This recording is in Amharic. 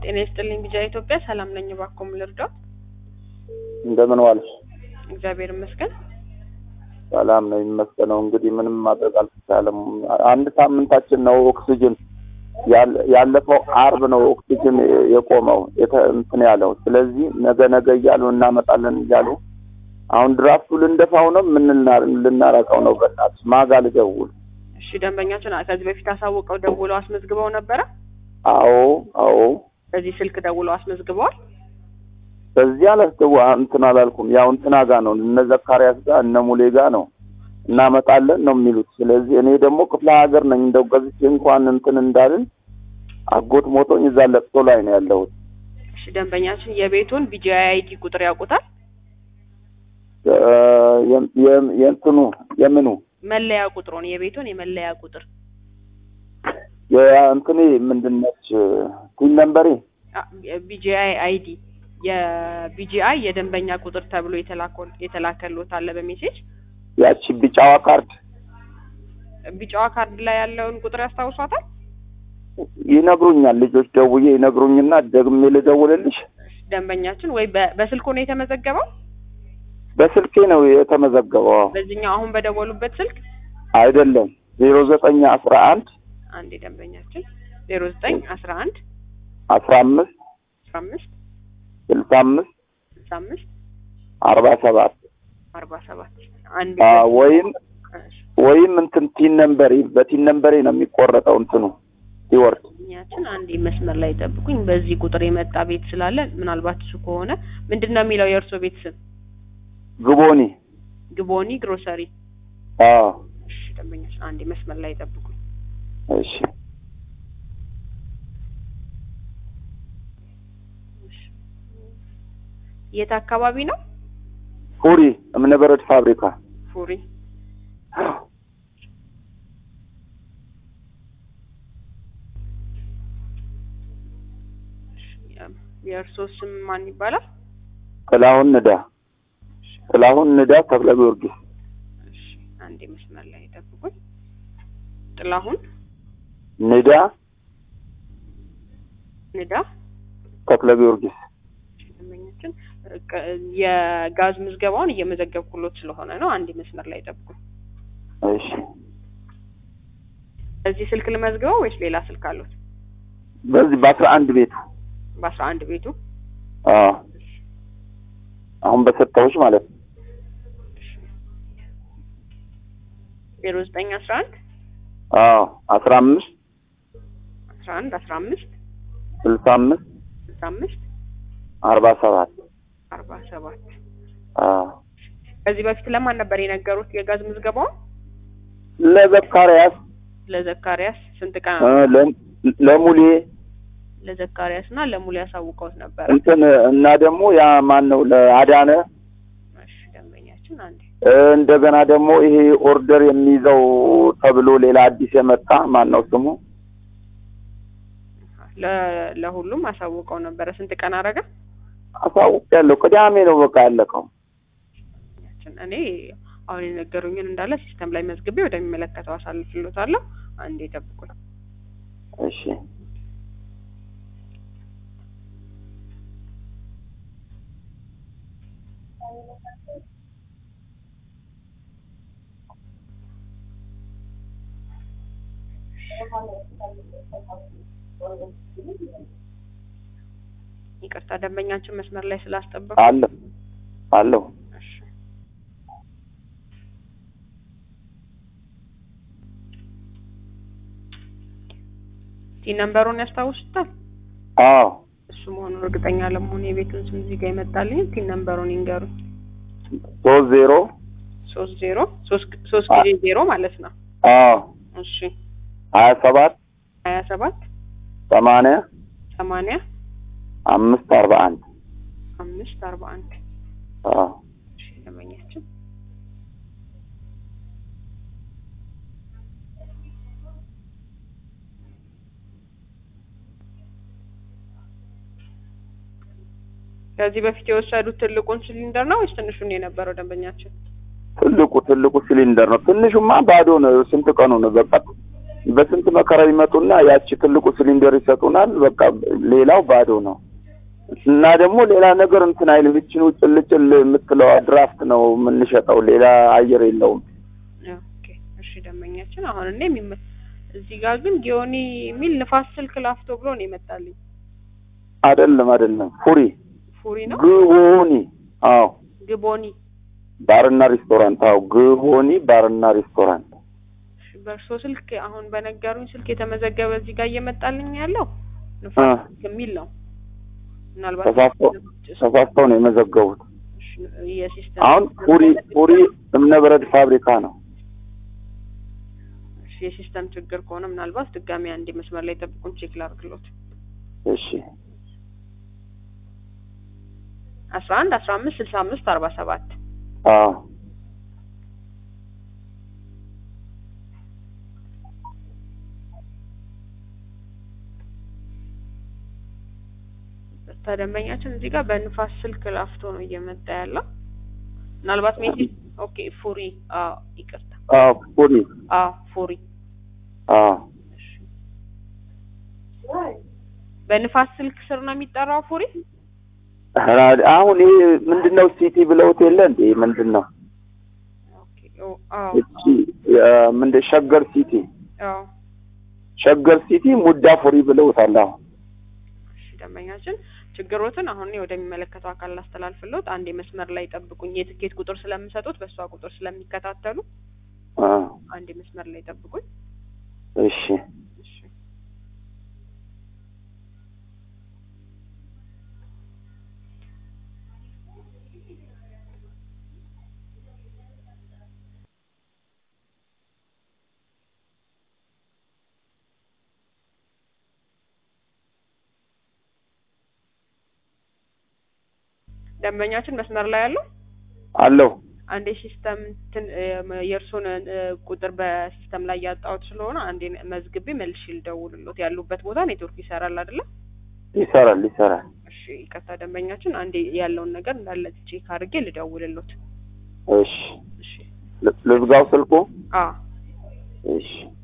ጤና ይስጥልኝ ቢጃ ኢትዮጵያ ሰላም ነኝ። እባክዎ ምን ልርዳው? እንደምን ዋልሽ? እግዚአብሔር ይመስገን። ሰላም ነው የሚመስገነው። እንግዲህ ምንም ማድረግ አልተቻለም። አንድ ሳምንታችን ነው ኦክሲጅን ያለ- ያለፈው አርብ ነው ኦክሲጅን የቆመው የተ- እንትን ያለው። ስለዚህ ነገ ነገ እያሉ እናመጣለን እያሉ አሁን ድራፍቱ ልንደፋው ነው። ምን ልና- ልናረቀው ነው? በእናትሽ ማጋ ልደውል? እሺ ደንበኛችን ከዚህ በፊት አሳውቀው ደውለው አስመዝግበው ነበረ? አዎ አዎ። በዚህ ስልክ ደውለው አስመዝግበዋል? በዚህ አላስተዋ እንትን አላልኩም። ያው እንትና ጋ ነው እነ ዘካሪያስ ጋር እነ ሙሌ ጋ ነው እናመጣለን ነው የሚሉት። ስለዚህ እኔ ደግሞ ክፍለ ሀገር ነኝ። እንደው ገዝቼ እንኳን እንትን እንዳልን አጎት ሞቶኝ እዛ ለቅሶ ላይ ነው ያለሁት። እሺ ደንበኛችን የቤቱን ቢጂአይ አይዲ ቁጥር ያውቁታል? እ፣ የ- የ- የእንትኑ የምኑ መለያ ቁጥሩን የቤቱን የመለያ ቁጥር የእንትኔ ምንድን ነች ቲን ነምበሬ ቢጂአይ አይዲ የቢጂአይ የደንበኛ ቁጥር ተብሎ የተላኮ- የተላከሎት አለ በሜሴጅ ያቺ ቢጫዋ ካርድ ቢጫዋ ካርድ ላይ ያለውን ቁጥር ያስታውሷታል? ይነግሩኛል። ልጆች ደውዬ ይነግሩኝና ደግሜ ልደውልልሽ። ደንበኛችን ወይ በ- በስልኩ ነው የተመዘገበው? በስልኬ ነው የተመዘገበው። በዚህኛው አሁን በደወሉበት ስልክ አይደለም ዜሮ ዘጠኝ አስራ አንድ አንድ ደንበኛችን ዜሮ ዘጠኝ አስራ አንድ አስራ አምስት አስራ አምስት ስልሳ አምስት ስልሳ አምስት አርባ ሰባት አርባ ሰባት አንድ አ፣ ወይም ወይም እንትን ቲን ነምበሬ በቲን ነምበሬ ነው የሚቆረጠው እንትኑ ሲወርድ ደንበኛችን አንድ መስመር ላይ ጠብቁኝ። በዚህ ቁጥር የመጣ ቤት ስላለ ምናልባት እሱ ከሆነ ምንድን ነው የሚለው የእርሶ ቤት ስም? ግቦኒ ግቦኒ ግሮሰሪ። አዎ እሺ ደንበኛችን አንድ መስመር ላይ ጠብቁኝ። እሺ የት አካባቢ ነው? ፉሪ እምነበረድ ፋብሪካ ፉሪ። የእርሶ ስም ማን ይባላል? ጥላሁን ንዳ ጥላሁን ንዳ ተክለ ጊዮርጊስ እሺ አንድ መስመር ላይ ጠብቁኝ። ጥላሁን ንዳ ንዳ ተክለ ጊዮርጊስ ደንበኛችን ቅ- የጋዝ ምዝገባውን እየመዘገብኩሎት ስለሆነ ነው። አንድ መስመር ላይ ጠብቁኝ። እሺ እዚህ ስልክ ልመዝግበው ወይስ ሌላ ስልክ አሉት? በዚህ በአስራ አንድ ቤቱ በአስራ አንድ ቤቱ አዎ አሁን በሰጠሁሽ ማለት ነው ዜሮ ዘጠኝ አስራ አንድ አዎ አስራ አምስት አስራ አንድ አስራ አምስት ስልሳ አምስት ስልሳ አምስት አርባ ሰባት አርባ ሰባት አዎ ከዚህ በፊት ለማን ነበር የነገሩት የጋዝ ምዝገባውን? ለዘካሪያስ ለዘካሪያስ ስንት ቀን እ፣ ለ- ለሙሌ ለዘካሪያስ እና ለሙሉ ያሳውቀውት ነበረ። እንትን እና ደግሞ ያ ማን ነው ለአዳነ እሺ ደንበኛችን አንዴ እ፣ እንደገና ደግሞ ይሄ ኦርደር የሚይዘው ተብሎ ሌላ አዲስ የመጣ ማን ነው ስሙ? ለ- ለሁሉም አሳውቀው ነበረ። ስንት ቀን አረገ? አሳውቅ ያለው ቅዳሜ ነው በቃ ያለቀው። ደንበኛችን እኔ አሁን የነገሩኝን እንዳለ ሲስተም ላይ መዝግቤ ወደሚመለከተው አሳልፍሎታለሁ። አንዴ ጠብቁኝ። እሺ ይቅርታ ደንበኛችን መስመር ላይ ስላስጠበቁ አለሁ አለሁ እሺ ቲ ነምበሩን ያስታውሱታል? አዎ እሱ መሆኑን እርግጠኛ ለመሆን የቤቱን ስም እዚህ ጋር ይመጣልኝ። ቲ ነምበሩን ይንገሩኝ። ሶስት ዜሮ ሶስት ዜሮ ሶስት ሶስት ጊዜ ዜሮ ማለት ነው። አዎ እሺ ሀያ ሰባት ሀያ ሰባት ሰማንያ ሰማንያ አምስት አርባ አንድ አምስት አርባ አንድ አዎ እሺ ደንበኛችን ከዚህ በፊት የወሰዱት ትልቁን ሲሊንደር ነው ወይስ ትንሹን የነበረው ደንበኛችን? ትልቁ ትልቁ ሲሊንደር ነው። ትንሹማ ባዶ ነው። ስንት ቀኑ ነው? በቃ በስንት መከራ ይመጡና ያቺ ትልቁ ሲሊንደር ይሰጡናል። በቃ ሌላው ባዶ ነው እና ደግሞ ሌላ ነገር እንትን አይልም። ይህችን ጭልጭል የምትለዋ ድራፍት ነው የምንሸጠው። ሌላ አየር የለውም። ኦኬ እሺ ደንበኛችን አሁን እኔ የሚመ እዚህ ጋር ግን ጊዮኒ የሚል ንፋስ ስልክ ላፍቶ ብሎ ነው የመጣልኝ። አይደለም አይደለም፣ ፉሪ ፉሪ ነው ግቦኒ። አዎ ግቦኒ። ባርና ሬስቶራንት። አዎ ግቦኒ ባርና ሬስቶራንት። እሺ በእርሶ ስልክ አሁን በነገሩኝ ስልክ የተመዘገበ እዚህ ጋር እየመጣልኝ ያለው ንፋስ አ ስልክ የሚል ነው። ምናልባት ተሳስተው ተሳስተው ነው የመዘገቡት። እሺ፣ የሲስተም አሁን ፉሪ ፉሪ እምነበረድ ፋብሪካ ነው። እሺ፣ የሲስተም ችግር ከሆነ ምናልባት ድጋሚ አንድ መስመር ላይ ጠብቁን፣ ቼክ ላድርግሎት። እሺ አስራ አንድ አስራ አምስት ስልሳ አምስት አርባ ሰባት አዎ ተደንበኛችን እዚህ ጋር በንፋስ ስልክ ላፍቶ ነው እየመጣ ያለው። ምናልባት ሜሴጅ ኦኬ ፉሪ አዎ ይቅርታ አዎ ፉሪ አዎ ፉሪ አዎ እሺ በንፋስ ስልክ ስር ነው የሚጠራው ፉሪ አሁን ይሄ ምንድነው ሲቲ ብለውት የለ እንዴ? ምንድን ነው ኦኬ ኦ አዎ እቺ ምንድን ሸገር ሲቲ አዎ ሸገር ሲቲ ሙዳ ፉሪ ብለውታል። አሁን እሺ ደንበኛችን ችግሮትን አሁን እኔ ወደሚመለከተው አካል ላስተላልፍልዎት። አንድ መስመር ላይ ጠብቁኝ። የትኬት ቁጥር ስለምሰጡት በእሷ ቁጥር ስለሚከታተሉ አ አንድ መስመር ላይ ጠብቁኝ። እሺ እሺ ደንበኛችን መስመር ላይ ያለው አለው አንዴ ሲስተም እንትን የእርሱን ቁጥር በሲስተም ላይ ያጣሁት ስለሆነ አንዴ መዝግቤ መልሼ ልደውልሎት። ያሉበት ቦታ ኔትወርክ ይሰራል አይደለ? ይሰራል ይሰራል። እሺ ይቅርታ ደንበኛችን፣ አንዴ ያለውን ነገር እንዳለ ቼክ አድርጌ ልደውልሎት። እሺ እሺ ል- ልዝጋው ስልኩ። አዎ እሺ